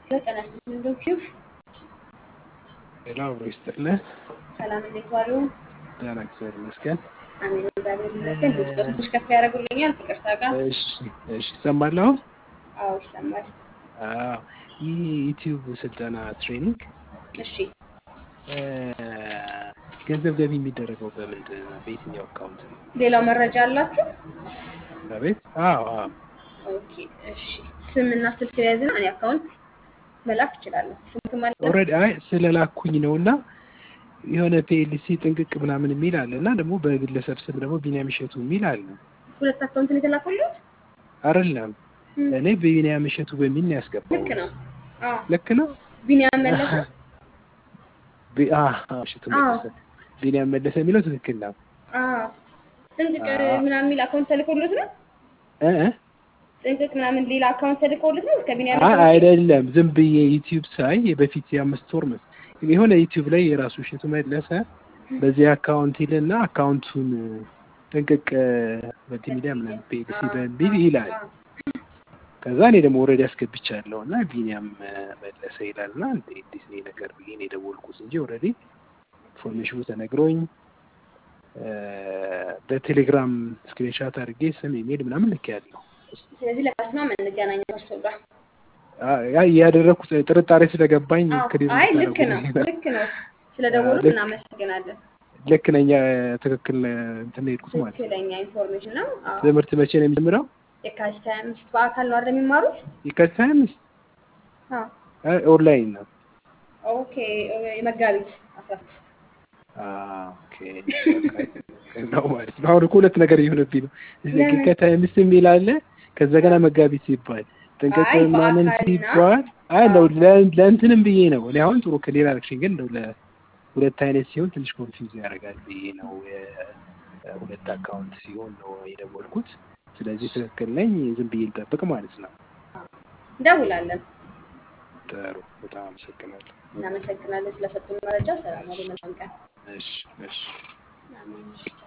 ጤና ይስጥልኝ ዶክተር ሌላ አብሮ ይስጥልህ። ሰላም እንዴት ዋሉ? ደህና እግዚአብሔር ይመስገን። አሜን እግዚአብሔር ይመስገን። ድምፅ ትንሽ ከፍ ያደርጉልኛል? ይቅርታ ጋር እሺ እሺ፣ ይሰማል አሁን? አዎ ይሰማል። አዎ፣ ይህ ዩቲዩብ ስልጠና ትሬኒንግ እሺ እ፣ ገንዘብ ገቢ የሚደረገው በምንድን ነው? በየትኛው አካውንት ነው? ሌላው መረጃ አላችሁ? አቤት። አዎ አዎ። ኦኬ እሺ። ስምና ስልክ ያዝና እኔ አካውንት መላክ እችላለሁ። ስልክ ማለት ኦልሬዲ አይ ስለላኩኝ ነው እና የሆነ ፒኤልሲ ጥንቅቅ ምናምን የሚል አለ እና ደግሞ በግለሰብ ስም ደግሞ ቢኒያም እሸቱ የሚል አለ። ሁለት አካውንት ነው የተላኩልት? አይደለም እም፣ እኔ በቢኒያም እሸቱ በሚል ነው ያስገባው። ልክ ነው። አዎ ልክ ነው። ቢኒያም መለሰ። ቢ- አ- አ- እሸቱ መለሰ ቢኒያም መለሰ የሚለው ትክክል ነው። አዎ ጥንቅቅ አዎ። ምናምን የሚል አካውንት ተልኮልት ነው? እ እ ጥንቅቅ ምናምን ሌላ አካውንት ተልኮልት ነው? እስከ ቢኒያም አይ መለሰ ውጪ? አይደለም፣ ዝም ብዬ ዩቲዩብ ሳይ በፊት የአምስት ወር መስ የሆነ ዩቲዩብ ላይ የራሱ እሸቱ መለሰ በዚህ አካውንት ይልና አካውንቱን ጥንቅቅ መልቲሚዲያ ምናምን ፒኤልሲ በሚል ይላል። አዎ። ከዛ እኔ ደግሞ ኦልሬዲ አስገብቻለሁ እና ቢኒያም እ፣ መለሰ ይላል እና እንዴ እንዴት ነው ይሄ ነገር ብዬ ነው የደወልኩት እንጂ ኦልሬዲ ኢንፎርሜሽኑ ተነግሮኝ እ፣ በቴሌግራም ስክሪንሻት አድርጌ ስም ኢሜል ምናምን ልኬያለሁ። ስለዚህ ለካስማ እንገናኝ ከእርሶ ጋር። ያ ያደረኩት ጥርጣሬ ስለገባኝ አዎ፣ ክሬዲት አይ ልክ ነው ታደርጉልኝ ነው። ልክ ነው። ስለደወሉ ልክ- እናመሰግናለን። ልክ ነኝ። ትክክል እንትን ነው የሄድኩት ማለት ነው። ትክክለኛ ኢንፎርሜሽን ነው። አዎ። ትምህርት መቼ ነው የሚጀምረው? የካቲት ሀያ አምስት በአካል ነው አይደል የሚማሩት? የካቲት ሀያ አምስት አዎ። አይ፣ ኦንላይን ነው። ኦኬ የመጋቢት አስራ ስድስት አዎ፣ ኦኬ በቃ ነው ማለት ነው። አሁን እኮ ሁለት ነገር እየሆነብኝ ነው። ለምን? የካቲት ሀያ አምስት የሚል አለ፣ ከዛ ገና መጋቢት ሲባል ጥንቅቅ አይ፣ ምናምን በአካልና- ሲባል አይ ነው ለ- ለእንትንም ብዬ ነው እኔ አሁን ጥሩ ክሊር አደረግሽኝ፣ ግን እንደው ለሁለት አይነት ሲሆን ትንሽ ኮንፊውዝ ያደርጋል ብዬ ነው የሁለት አካውንት ሲሆን ነው የደወልኩት። ስለዚህ ትክክል ነኝ፣ ዝም ብዬ ልጠብቅ ማለት ነው። እንደውላለን። ጥሩ፣ በጣም አመሰግናለሁ። እናመሰግናለን ስለሰጡን መረጃ። ሰላም ዋሉ። መልካም ቀን። እሺ እሺ። አሜን።